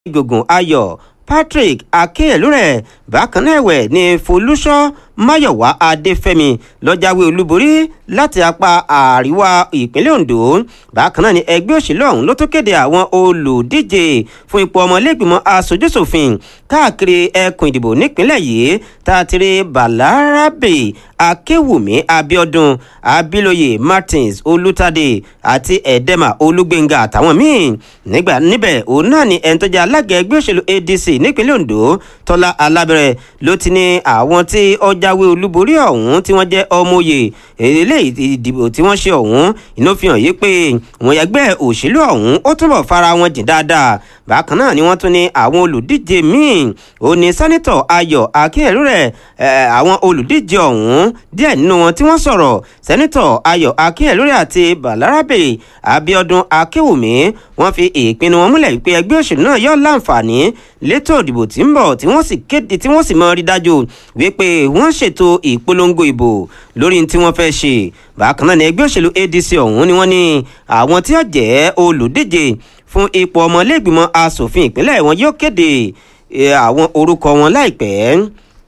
gògùn ayọ̀ patrick akínyẹlúrẹ bákan náà ẹ̀wẹ̀ ní folúṣọ́ máyọ̀wá adéfẹ́mi lọ́jàwé olúborí láti apá àríwá ìpínlẹ̀ ondo bákan náà ni ẹgbẹ́ òṣèlú ọ̀hún ló tún kéde àwọn olùdíje fún ipò ọmọlẹ́gbìmọ̀ aṣojúṣòfin káàkiri ẹkùn ìdìbò nípínlẹ̀ yìí tààtìrì balarabe akéwùmí abiodun abiloye martins olùtàdé àti ẹ̀dẹ́mà olúgbénga àtàwọn míì nígbà níbẹ̀ òun náà ni ẹni tó jẹ́ alága ẹgbẹ́ òṣèlú adc nípínlẹ̀ ondo tọ́lá alábẹ̀rẹ̀ ló ti ní àwọn tí ọjàwé olúborí ọ̀hún tí wọ́n jẹ́ ọmọye eléyìí ìdìbò tí wọ́n ṣe ọ̀hún iná fi hàn yí pé wọ́n ẹgbẹ́ òṣèlú ọ̀hún ó túbọ̀ fara wọn jìn dáadáa bákan náà ni wọ́n tún ní àwọn olùdíje míì ó ní sẹ́nitọ̀ ayọ̀ akínyẹ̀lúrẹ̀ àwọn olùdíje ọ̀hún díẹ̀ nínú wọn tí wọ́n sọ̀rọ̀ sẹ́nitọ̀ ayọ̀ akínyẹ̀lúrẹ̀ àti balarabe abiodun akéwùmí wọ́n fi ìpinnu wọn múlẹ̀ pé ẹgbẹ́ òṣèlú náà yóò láǹfààní létò ìdìbò tí ń bọ̀ tí wọ́n sì kéde tí wọ́n sì mọ rí dájú wípé wọ́n ṣètò ìpolongo ìbò lórí tí wọ́n fẹ́ ṣe bákan náà ni ẹgbẹ́ òṣèlú adc ọ̀hún ni wọ́n ní àwọn tí ó jẹ́ olùdíje fún ipò ọmọlẹ́gbìmọ̀ asòfin ìpínlẹ̀ wọn yóò kéde àwọn orúkọ wọn láìpẹ́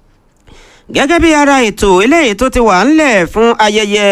gẹ́gẹ́ bí ara ètò eléyìí tó ti wà ńlẹ̀ fún ayẹyẹ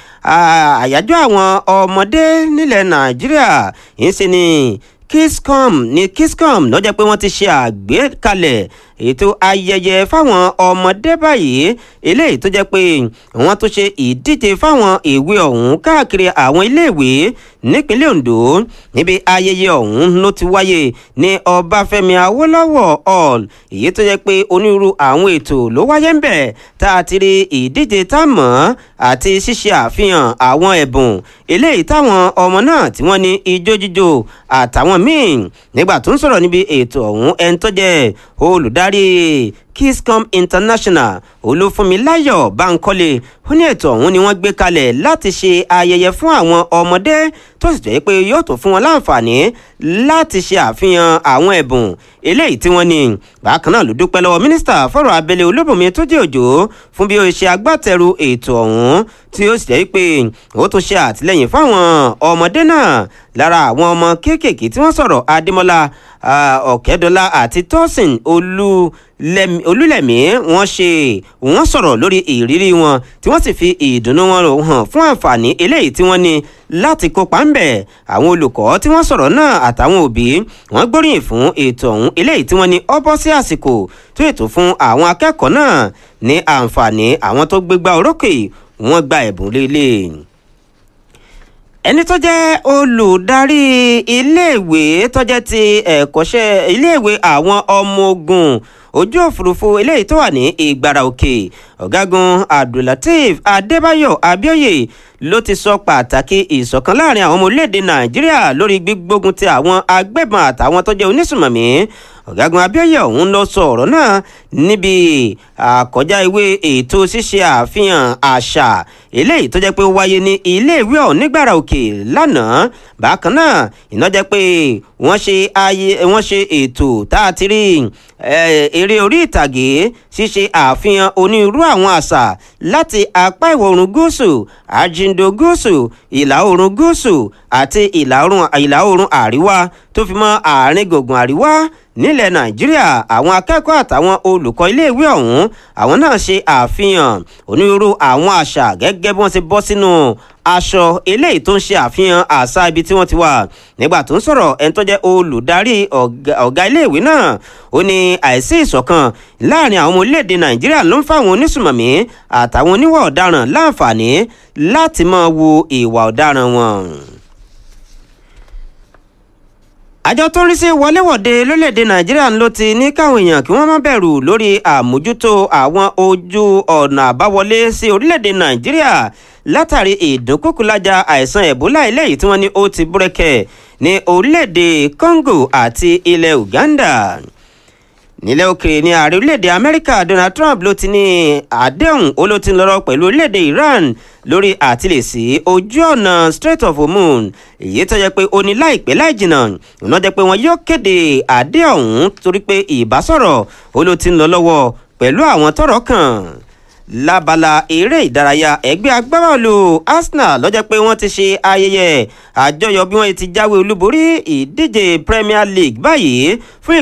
àyájọ́ àwọn ọmọdé nílẹ̀ nàìjíríà ń ṣe ni kiscom ní kiscom lọ́jọ́ pé wọ́n ti ṣe àgbékalẹ̀ ètò ayẹyẹ fáwọn ọmọdé báyìí eléyìí tó jẹ́ pé wọ́n tún ṣe ìdíje fáwọn ìwé ọ̀hún káàkiri àwọn iléèwé nípínlẹ̀ ondo níbi ayẹyẹ ọ̀hún ló ti wáyé ní ọbáfẹ́mi awólọ́wọ̀ hall èyí tó jẹ́ pé onírúurú àwọn ètò ló wáyé ń bẹ̀ tá a ti rí ìdíje tá a mọ̀ àti ṣíṣe àfihàn àwọn ẹ̀bùn eléyìí táwọn ọmọ náà tí wọ́n ní ijó jíjó àtàwọn míì nígbà tó ń sọ̀rọ̀ níbi ètò ọ̀hún ẹni tó jẹ́ olùdarí kiscom international olúfúnmiláyọ̀ bankole ó ní ètò ọ̀hún ni wọ́n gbé kalẹ̀ láti ṣe ayẹyẹ fún àwọn ọmọdé tó sì jẹ́ pé yóò tó fún wọn láǹfààní láti ṣe àfihàn àwọn ẹ̀bùn eléyìí tí wọ́n ní bákan náà ló dúpẹ́ lọ́wọ́ mínísítà fọ́rọ̀ abẹ́lé olóbùnmi tó jẹ́ òjò fún bí ó ṣe agbátẹrù ètò ọ̀hún tí ó sì jẹ́ pé ó tún ṣe àtìlẹ́yìn fáwọn ọmọdé náà lára àwọn ọmọ kéékèèké tí wọ́n sọ̀rọ̀ adémọ́lá ọ̀kẹ́dọ́lá àti tọ́sìn olúlẹ̀mí wọ́n ṣe wọ́n sọ̀rọ̀ lórí ìrírí wọn tí wọ́n sì fi ìdùnnú wọn hàn fún àǹfààní eléyìí tí wọ́n ní láti kópa ń bẹ̀ àwọn olùkọ́ tí wọ́n sọ̀rọ̀ náà àtàwọn òbí wọ́n gbóríyìn fún ètò ọ̀hún eléyìí tí wọ́n ní ọ bọ́ sí àsìkò tó ètò fún àwọn akẹ́kọ̀ọ́ náà ní àǹfààní àwọn tó gbégbá orókè wọ́n gba ẹ̀bùn lélẹ̀ ẹni tó jẹ́ olùdarí iléèwé tó jẹ́ ti ẹ̀kọ́ṣẹ́ iléèwé àwọn ọmọ ogun ojú òfurufú eléyìí tó wà ní ìgbàrà òkè ọ̀gágun abdullateef adébáyọ̀ abíọ́yè ló ti sọ pàtàkì ìṣọ̀kan láàrin àwọn ọmọ orílẹ̀-èdè nàìjíríà lórí gbígbógun ti àwọn agbébọn àtàwọn tó jẹ́ onísùmọ̀mí ọ̀gágun abíọ́yè ọ̀hún ló sọ ọ̀rọ̀ náà níbi àkọjá ìwé ètò ṣíṣe àfihàn àṣà eléyìí tó jẹ́ pé ó wáyé ní iléèwé ọ̀hún nígbàrà òkè lánàá bákan náà iná jẹ́ pé wọ́n ṣe ayé wọ́n ṣe ètò tá a ti rí eré orí ìtàgé ṣíṣe àfihàn onírúurú àwọn àṣà láti apá ìwọ̀ oòrùn gúúsù àjíǹdo gúúsù ìlà oòrùn gúúsù àti ìlà oòrùn àríwá tó fi mọ́ àárín gbùngbùn àríwá nílẹ̀ nàìjíríà àwọn akẹ́kọ̀ọ́ àtàwọn olùkọ́ iléèwé ọ̀hún àwọn náà ṣe àfihàn onírúurú àwọn àṣà gẹ́gẹ́ bí wọ́n ti bọ́ sínú aṣọ eléyìí tó ń ṣe àfihàn àṣà ibi tí wọ́n ti wà nígbà tó ń sọ̀rọ̀ ẹni tó jẹ́ olùdarí ọ̀gá iléèwé náà ó ní àìsí ìṣọ̀kan láàrin àwọn ọmọ orílẹ̀-èdè nàìjíríà ló ń fáwọn onísùmọ̀mí àtàwọn oníwà ọ̀daràn láǹfààní láti máa wo ìwà ọ̀daràn wọn àjọ tó ń rí sí wọléwọ̀de lórílẹ̀‐èdè nàìjíríà ló ti ní káwọn èèyàn kí wọ́n má bẹ̀rù lórí àmójútó àwọn ojú ọ̀nà àbáwọlé sí orílẹ̀‐èdè nàìjíríà látàrí ìdúnkùkùlájà àìsàn ẹ̀bólà eléyìí tí wọ́n ní ó ti búrẹ́kẹ̀ ní orílẹ̀‐èdè congo àti ilẹ̀ uganda nílẹ̀ òkèèrè ní ààrẹ orílẹ̀-èdè amẹ́ríkà donald trump ló ti ní àdéhùn ó ló ti ń lọ́rọ̀ pẹ̀lú orílẹ̀-èdè iran lórí àtìlẹ́sí ojú ọ̀nà strait of hormuz èyí tó yẹ pé ó ní láìpẹ́ láì jìnnà ìná jẹ́ pé wọn yóò kéde àdéhùn torí pé ìbásọ̀rọ̀ ó ló ti ń lọ lọ́wọ́ pẹ̀lú àwọn tọ́rọ̀ kàn lábala eré ìdárayá ẹgbẹ́ agbábọ́ọ̀lù arsenal lọ́jọ́ pé wọ́n ti ṣe ayẹyẹ àjọyọ̀ bí wọ́n ti jáwé olúborí ìdíje premier league báyìí fún